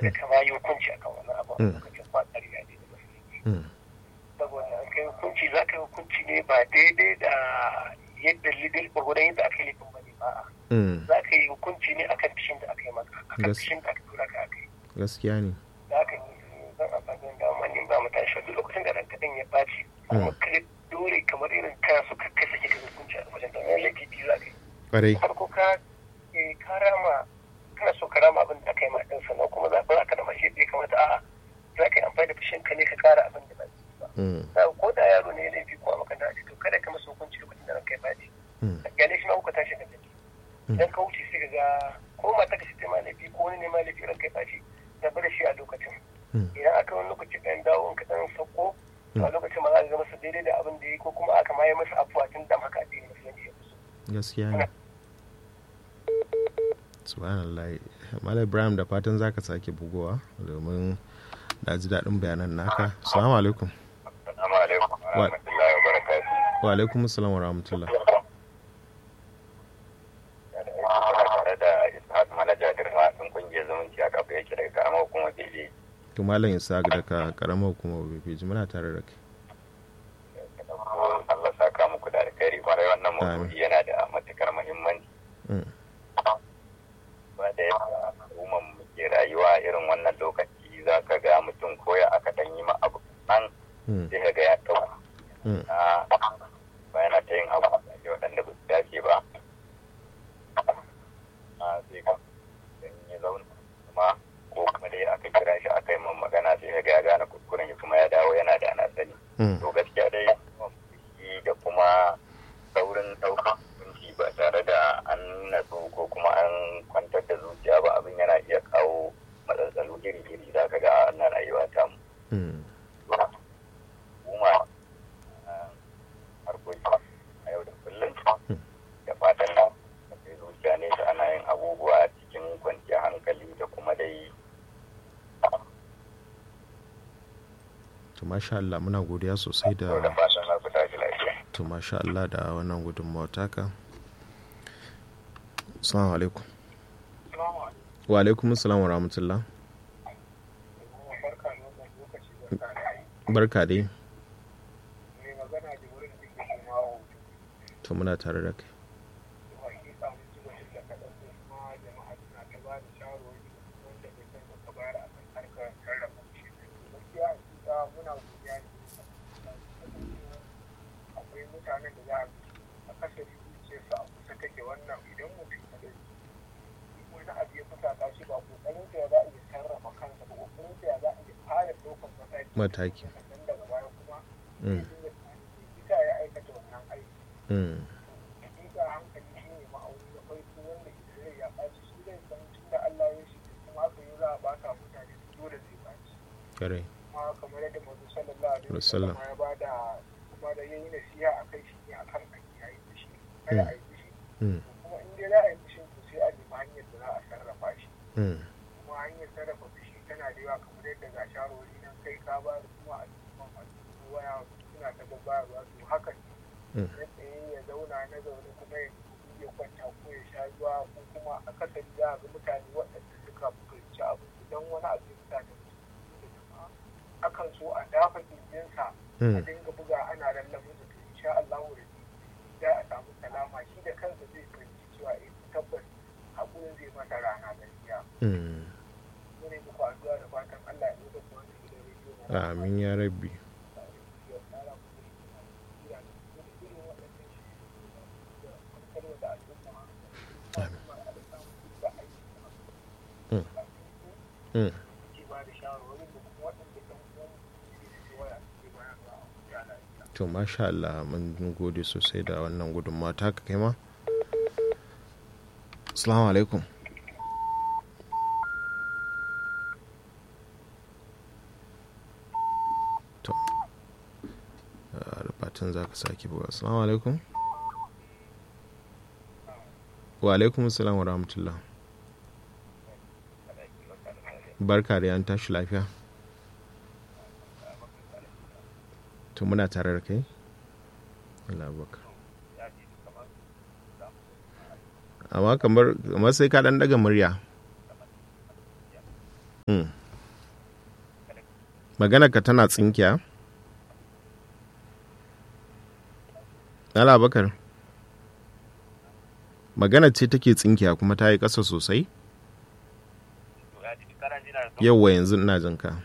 kada ka ma yi hukunci akan wannan abu a Mm. lokacin ba ƙarya ne da musulunci Mm. saboda an kai hukunci za ka yi hukunci ne ba daidai da yadda lidil gwargwadon yadda aka yi laifin ba ne ba Mm. za ka yi hukunci ne akan fishin da aka yi maka akan Gas- fishin da aka tura ka aka yi gaskiya ne da haka ne zan amfani da dama ne ba mu tashi duk lokacin da ranka ɗin ya ɓaci kuma Mm. kai dole kamar irin kana so ka kai sake ka hukunci a wajen da wani laifi biyu za ka yi ƙwarai farko ka eh, ka rama kana so ka rama abin da aka yi ma ɗin sannan kuma za ba ka da mashi da ya kamata a'a za ka yi amfani da fushin ka ne ka kara abin da ba zai yi ba Mm. Na ko da yaro ne ya laifi ko a makaranta a ce to kada ka masa hukunci lokacin da ranka ya ɓaci Mm. gane shi ma kuka tashi da tafi Mm. idan ka wuce sai ka ga ko mata ka ce ma laifi ko wani ne ma laifi ranka ya ɓaci da da shi a lokacin Mm. idan aka wani lokaci ɗan dawo in ka ɗan sauko to a lokacin ma za ka ga masa daidai da abin da ya yi ko kuma aka ma yi masa afuwa tun da haka addini musulunci ya fi so gaskiya ne subhanallah malam ibrahim da fatan zaka sake bugowa domin na ji daɗin bayanan naka assalamu alaikum Assalamu alaikum wa rahmatullahi wa barakatuh. wa alaikum assalam wa rahmatullah Ina tare da Ishaq manaja girma ɗin kungiyar zumunci a kafa yake daga karamar hukumar Biji. to malam isaac daga karamar hukumar bpj muna tare da kai Allah saka muku da alkhairi kwarai wannan Amin. maudu'i yana da matukar muhimmanci. Mm. Ba da yadda al'ummar mu ke rayuwa irin wannan lokaci za ka ga mutum koya aka ɗan yi ma abu nan Mm. sai ka ga ya ɗauka. Mm. Ah, ba yana ta yin abu da waɗanda ba su dace ba. Ah, sai ka in ya zauna kuma ko kuma dai aka kira shi aka yi man magana sai ka ga ya gane kuskuren shi kuma ya dawo yana da ana sani. Mm. To gaskiya dai fushi da kuma saurin ɗaukar hukunci ba tare da an natsu ko kuma an kwantar da zuciya ba abin yana iya kawo matsatsalu iri-iri za ka ga a wannan rayuwa ta mu. Mm. Kuma harkoki a yau da kullum da fatan nan sai zuciya ne da ana yin abubuwa cikin kwanciyar hankali da kuma dai to masha Allah muna godiya sosai da da fatan za ku tashi lafiya. to masha Allah da wannan gudunmawa taka assalamu alaikum wa alaikum assalam wa rahmatullah barka dai to muna tare da kai akwai mutanen da za a kashe zuciyarsa a kusa take wannan idan mutum ya ɗauki wani abu ya fusata shi ba kokarin ya za a iya sarrafa kansa ba kokarin ya za a iya fara ɗaukar mataki mataki sannan daga baya kuma Mm. zai dinga tunanin me yasa ya aikata wannan aiki Mm. hakika hankali shi ne ma'auni na farko wanda idan rai ya ɓaci shi zai san tun da Allah ya shi kuma aka yi za a ɓata mutane dole zai ɓaci kare kuma kamar yadda manzo sallallahu alaihi Wasallam. wasallam ya bada kuma da yayi nasiha akai shi ne akan a yayi fushi kada a yi fushi Mm. kuma in dai za a yi fushin to sai a nemi hanyar da za a sarrafa shi Mm. kuma hanyar sarrafa fushi tana da yawa kamar yadda ga shawarwari nan kai ka ba da kuma a cikin masu waya suna ta babbayarwa to haka Mm. na tsaye ya zauna na zaune kuma ya nemi ya kwanta ko ya sha ruwa ko kuma akasari za a ga mutane waɗanda suka fahimci abu idan wani abu ya fita da mutum da jama'a akan so a dafa kirjinsa a Mm. dinga buga ana lallamin da to insha Allah da za a samu salama shi da kansa zai fahimci cewa eh tabbas hakurin zai masa rana gaskiya Mm. mu ne muku addu'a da fatan Allah ya nuna ku wannan gidan rediyo na amin ya rabbi ya tsara ku da kira da irin waɗannan shi da kwantarwa da al'umma Amin. kuma a samu da aiki Mm. Mm. ke ba da shawarwarin da kuma waɗanda ɗan uwan su ke waya ke bayarwa a wuta lafiya to masha Allah mun gode sosai da wannan gudunmawa taka kai ma assalamu alaikum to ah, da fatan za ka sake buga assalamu alaikum wa alaikum assalam wa rahmatullah barka da yan tashi lafiya to muna tare da kai Allah baka amma kamar kamar sai ka dan daga murya Mm. magana ka tana tsinkiya ala bakar magana ce take tsinkiya kuma ta yi ƙasa sosai yauwa yanzu ina jin ka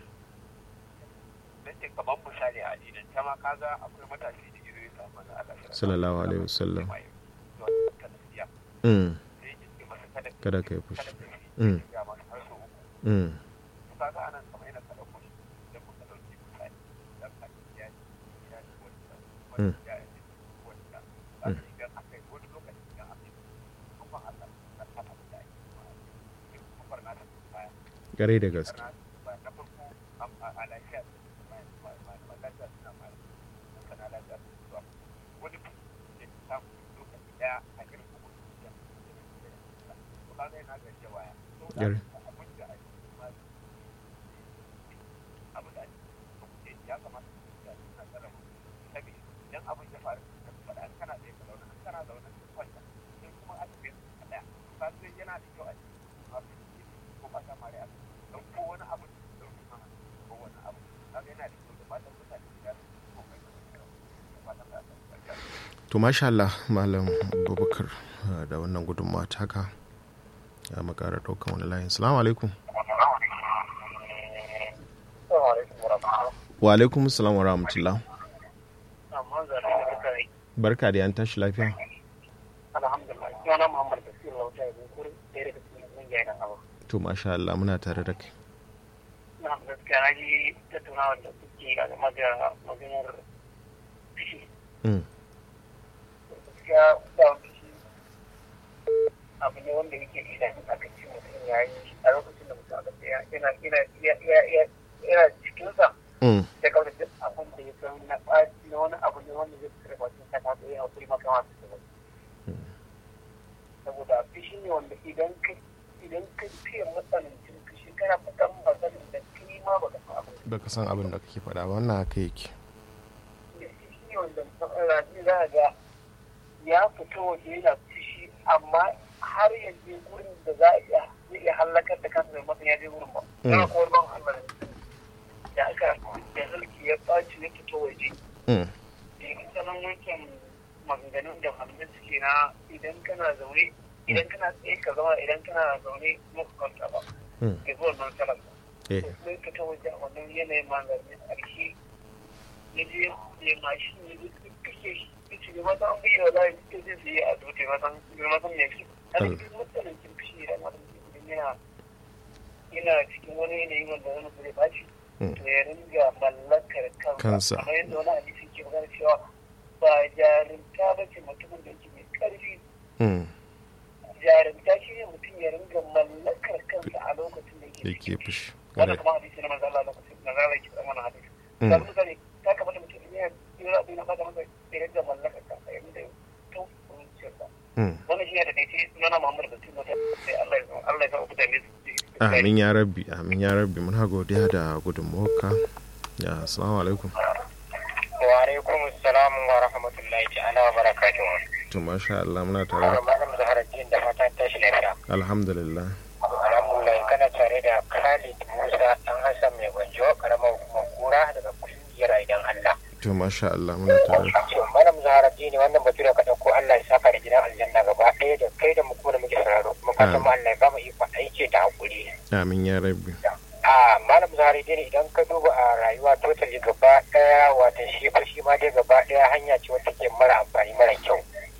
kamar misali a addinin ta ma kaga akwai matashi da ido ya samu na Allah sallallahu alaihi wasallam sai mm. ya ce masa kada kada ka yi fushi kada ka yi Mm. ya masa har sau uku mm. to kaga anan kamar yana kada kushi idan muka dauki misali dan ka ya ya ci wanda Mm. wanda ya ci wanda kaga idan aka yi wani lokaci idan aka yi kuma Allah ya san abin da ake yi kuma barna da baya gare da gaske ba na farko a lafiya ba lafiya suna ma sana lafiya su zuwa wani da ke samu lokaci daya a irin kuma da to kaga yana ga cewa ya to da Gare. abin da ake ma abin da ake ya kamata da suna tsara mu sabi idan abin ya faru da faɗa kana da ka zauna kana zauna ka kwanta sai kuma a tafi a daya ka sai yana da kyau a cikin ko ba ta mare a don ko wani abu da mana ko wani abu kaga yana da kyau da fatan mutane da su ko kai da fatan da ta to masha Allah malam abubakar uh, da wannan gudunmawa taka ya makara ɗaukan wani layin salamu alaikum wa alaikum salam wa rahmatullah amma zan da kai barka da yan tashi lafiya alhamdulillah yana Muhammad Basir Lauta ya gugur da daga cikin kungiya da abu to masha Allah muna tare da kai na gaskiya na ji tattaunawa da kuke a game da maganar fishi mm. gaskiya da fishi abu ne wanda yake idan aka ce mutum ya yi a lokacin da mutum aka ce yana yana yana cikinsa Mm. da kawai duk abin da ya san na ɓaci na wani abu ne wanda zai fitar bacin ka ta tsaye a kuri maka masu da wani saboda fishi ne wanda idan ka idan ka fiye matsanancin fishi kana fitan maganin da kai ma baka san abin baka san abin da kake faɗa ba wannan haka yake da fishi ne wanda rafi za a ga ya fito waje yana fishi amma har ya je gurin da za a iya zai iya hallakar da kansa mai masa ya je gurin ba. Mm. Yana kowar ban Allah da aka da mulki ya ɓaci ya fito waje mm. sanan wancan maganganun da malamai suke na idan kana zaune idan kana tsaye ka zama idan kana zaune muka kwanta ba Mm. ke zuwa nan salar eh sai ka ta waje a wannan yanayin maganin ƙarshe ya je ya mashi ne ya kashe shi ya ce ne mata an bayyana da ya ce zai yi a zuwa matan matan ya fi a Mm. cikin matsanancin fushi da matan yana yana cikin wani yanayi wanda wani zai baci Mm. to ya ringa mallakar Kansa. kansa kamar yadda wani hadisi ke magana cewa ba jarumta ba ce mutumin da yake mai ƙarfi mm. jarumta shi ne mutum ya ringa mallakar kansa a lokacin da yake yake fushi wannan Gare. kuma hadisi na manzo Allah lokacin da zalla ke da wannan hadisi Mm. da mutum ne ta kamata mutum ne ya yi rabu na bada masa ya ringa mallakar kansa ya ringa to zuciyarsa Mm. wannan shi ne da kai sunana Muhammad Basim wata sai Allah ya Allah ya sa mutane su ji amin ya rabbi amin ya rabbi muna godiya da gudunmawarka ya assalamu alaikum wa alaikum assalam wa rahmatullahi ta'ala wa barakatuhu to masha Allah muna tare da malam zaharaddin da fatan tashi lafiya alhamdulillah alhamdulillah kana tare da Khalid Musa dan Hassan mai gwanjo karamar hukumar kura daga kungiyar aidan Allah to masha Allah muna tare da to malam zaharaddin wannan batu da ka dauko Allah ya saka da gidan aljanna gaba ɗaya da kai da mu kuma da muke sauraro mu fatan mu Allah ya ba mu iko aiki da hakuri amin ya rabbi a malam zaharaddin idan ka duba a rayuwa totally gaba ɗaya wata shi fa shi ma dai gaba ɗaya hanya ce wata ke mara amfani mara kyau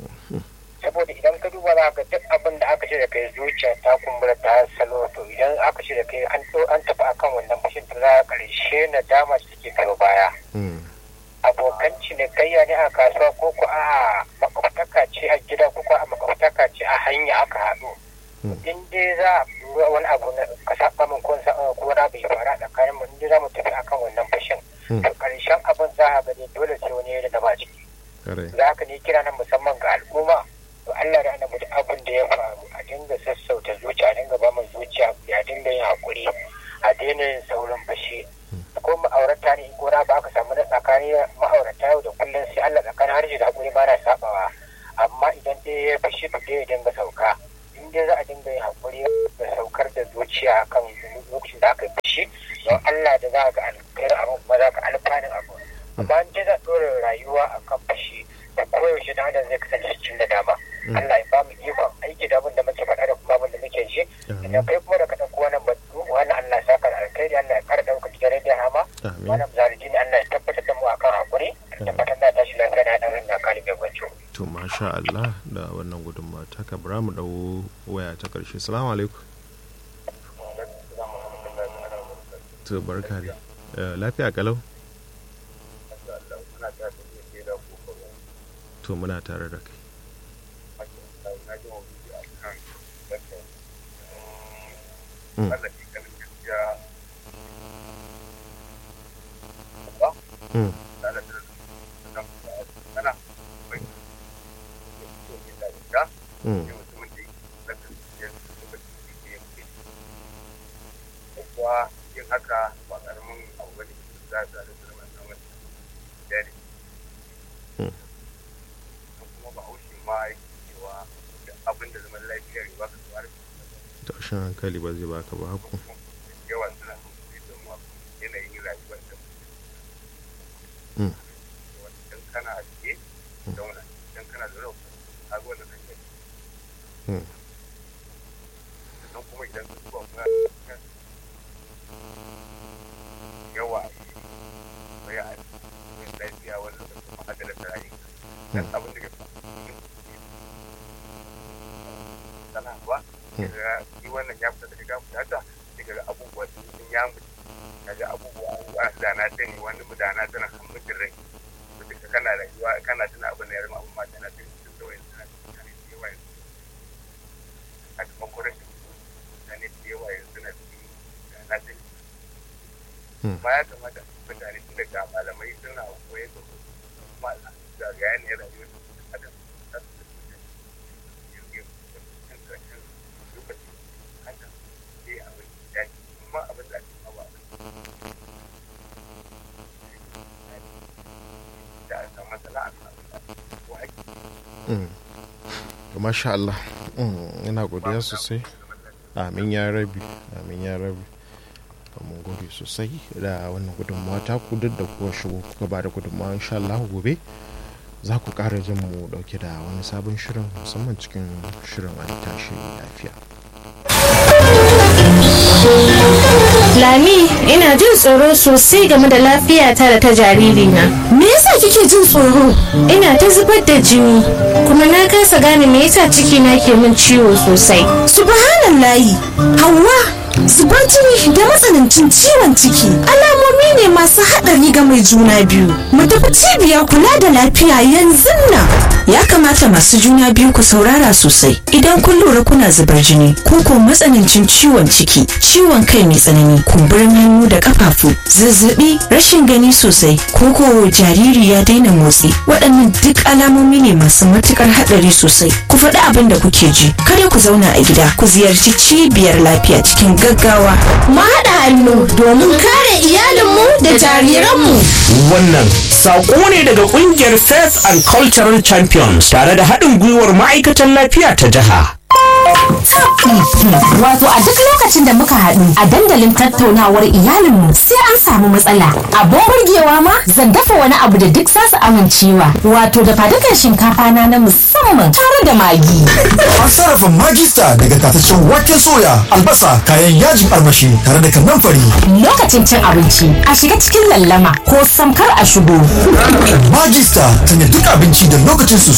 saboda idan ka duba za ka duk abin da aka ce da kai zuciya ta kumbura ta salo to idan aka ce da kai an to an tafi akan wannan fashin to za a karshe na dama su take kai baya Mm. abokan cinikayya ne a kasuwa ko ko a makwabtaka ce a gida ko ko a makwabtaka ce a hanya aka haɗu Mm. in dai za a lura wani abu na ka saba min ko sa ko wani abu ya faru a tsakanin mu in dai za mu tafi akan wannan fashin Mm. to karshen abin za a gani dole sai wani ya da ba ciki Gare. da haka ne kira na musamman ga al'umma to Allah da annabi duk abin da ya faru a dinga sassauta zuciya a dinga ba mu zuciya a dinga yin hakuri a daina yin saurin fashi ko ma'aurata ne ko na ba aka samu na tsakani ma'aurata yau da kullum sai Allah tsakanin harshe da hakuri ba na sabawa amma idan dai ya fashi to dai ya dinga sauka in dai za a dinga yin hakuri da saukar da zuciya kan lokacin da aka yi shi don Allah da za ka alkhairi abin kuma za ka alfanin abu amma in ji za ɗora rayuwa a kan fashi da koyaushe da adam zai kasance cikin da dama Allah ya ba mu ikon aiki da abin da muke faɗa da kuma abin da muke ji idan kai kuma da ka ɗauko wannan batu wannan Allah ya saka da alkhairi Allah ya ƙara ɗauka cikin rediyon hama Amin. wannan zarijini Allah ya tabbatar da mu akan hakuri da fatan na tashi lafiya na ɗan rinna kali mai gwanco. to masha Allah da wannan gudunmawa ta ka bara mu dau waya ta karshe salamu alaikum to barka dai Eh, lafiya kalau to muna tare da kai Mm. Mm. Mm. kuwa yin haka ba karamin abu bane za a tare da wannan wani jari Mm. kuma ba haushi ma yake cewa da abin da zaman lafiyar ba ka tsawar tashin hankali ba zai baka ba haku yawa suna da mu yanayin rayuwar da Mm. idan kana a tsaye zauna idan kana da rau a ga wannan hanyar Mm. sannan kuma idan ka zuwa kuma yawa bai a cikin lafiya wanda da kuma adala ta rayu dan abin da ke sana ba daga shi wannan ya fita daga gafu ta daga abubuwa sun ya mutu kaga abubuwa a da na sani wani mu da na tana kan mutum rai to duka kana rayuwa kana tuna abin da ya rama abin ma tana tana cikin da wayan tana cikin da yawa yanzu a kuma kurashin mutane da yawa yanzu na cikin da na sani Mm. ba ya kamata mutane tun daga malamai suna koyar da su kuma da ga yanayin rayuwar da su adam za su da su jirgin da cikin ƙarshen lokaci haka sai abin da ya kuma abin da ake mawa da a samu matsala a kan ko ake Mm. to masha Allah Mm, ina godiya sosai amin ya rabi amin ya rabi mun gode sosai da wannan gudunmawa ta ku duk da kuwa shigo kuka ba da gudunmawa insha Allah gobe za ku ƙara jin mu dauke da wani sabon shirin musamman cikin shirin an tashi lafiya Lami, ina jin tsoro sosai game da lafiyata da ta jaririna. Me yasa kike jin tsoro? Ina ta zubar da jini, kuma na kasa gane me yasa cikina ke min ciwo sosai. Subhanallahi, Hauwa, zubar jini da matsanancin ciwon ciki alamomi ne masu haɗari ga mai juna biyu. Mu tafi cibiyar kula da lafiya yanzu nan. Ya kamata masu juna biyu ku saurara sosai idan kun lura kuna zubar jini ko ko matsanancin ciwon ciki, ciwon kai mai tsanani, kumburin hannu da kafafu, zazzabi, rashin gani sosai, ko ko jariri ya daina motsi. Waɗannan duk alamomi ne masu matukar haɗari sosai. Ku faɗi abin da kuke ji. Kada ku zauna a gida, ku ziyarci cibiyar lafiya cikin gaggawa. Mu haɗa hannu domin kare iyalinmu da jariranmu. Wannan saƙo ne daga ƙungiyar Faith and Cultural Champions tare da haɗin gwiwar ma'aikatan lafiya ta jiha. Wato a duk lokacin da muka haɗu a dandalin tattaunawar iyalinmu sai an samu matsala. Abin burgewa ma zan dafa wani abu da duk za su amincewa. Wato da fadukan shinkafa na na musamman tare da magi. An sarrafa magista daga tataccen waken soya, albasa, kayan yajin armashi tare da kanamfari. Lokacin cin abinci a shiga cikin lallama ko samkar a shigo. Magista sanya duk abinci da lokacin su